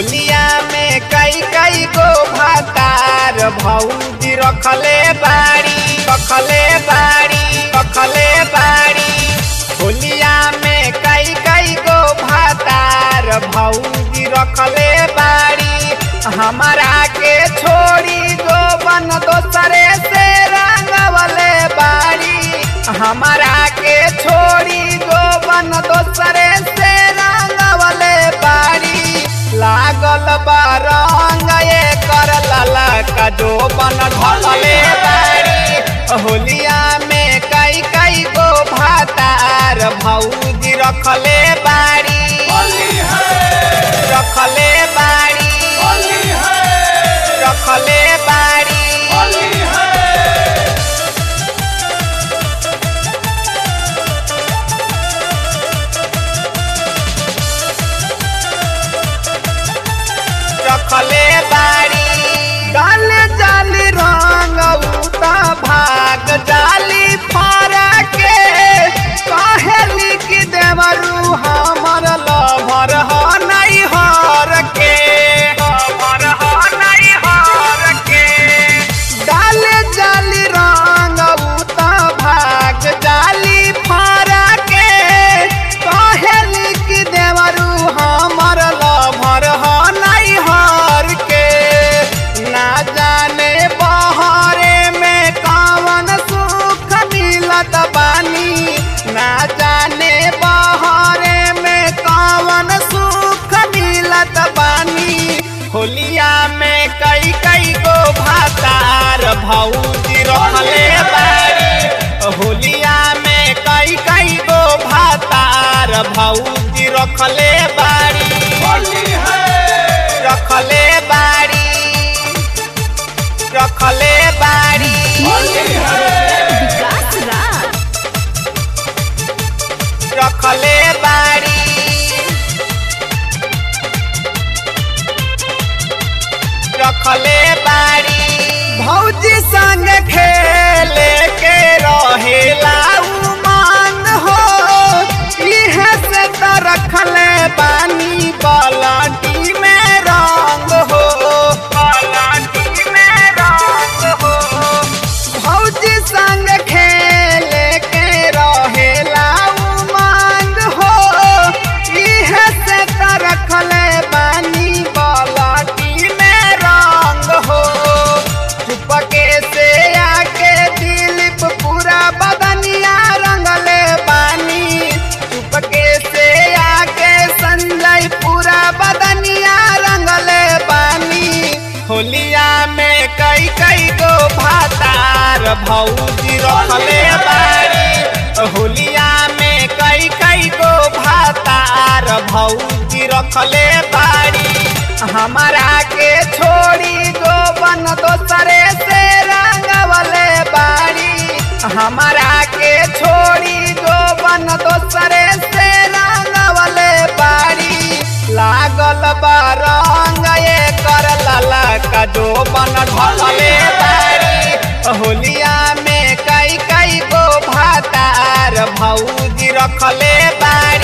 होलिया में कई कई गो भातार भौजी रखले बाड़ी रखले बाड़ी रखले बाड़ी होलिया में कई कई गो भातार भौजी रखले बाड़ी हमारा के छोड़ी गो बन दोसरे से रंगवले बाड़ी हमारा के छोड़ी गो बन दोसरे से रंगवले बाड़ी लागल बा रंग ये कर लाला का जो बन ढलले बाड़ी होलिया में कई कई गो भातार भौजी रखले बाड़ी रखले बाड़ी रखले बाड़ी रखले बाड़ी डाल जाली रंग उता भाग जाली फरा के कहेली कि देवरू हमर लभर ह नहीं हर के हमर ह नहीं हर के डाल जाली रंग उता भाग जाली फरा के कहेली कि देवरू हमर लभर ह नहीं हर के ना जाने बहरे में कवन सुख मिलत बानी ना जाने बहरे में कवन सुख मिलत बानी होलिया में कई कई गो भातार भौजी रखले बाड़ी होलिया में कई कई गो भातार भौजी रखले बाड़ी रखले बाड़ी रखले बाड़ी विकास राज रखले बाड़ी रखले बाड़ी भौजी संग खेले के रहेला उमान हो इहे से त रखले बानी बलाटी में रंग हो बलाटी में रंग हो भौजी संग खेले के रहेला उमंग हो इहे से त रखले बानी बलाटी में रंग हो चुपके से आके दिलीप पूरा बदनिया रंगले बानी चुपके से आके संजय पूरा बदनिया रंगले बानी होलिया में कई कई गो भातार भौजी रखले बाड़ी होलिया में कई कई गो भातार भौजी रखले बाड़ी हमारा के छोड़ी गो बन दोसरे से रंगवले बाड़ी हमारा के छोड़ी गो बन दोसरे से रंगवले बाड़ी लागल बा रंग ये कर लाला का जो बन ढलले बाड़ी होलिया में कई कई गो भातार भौजी रखले बाड़ी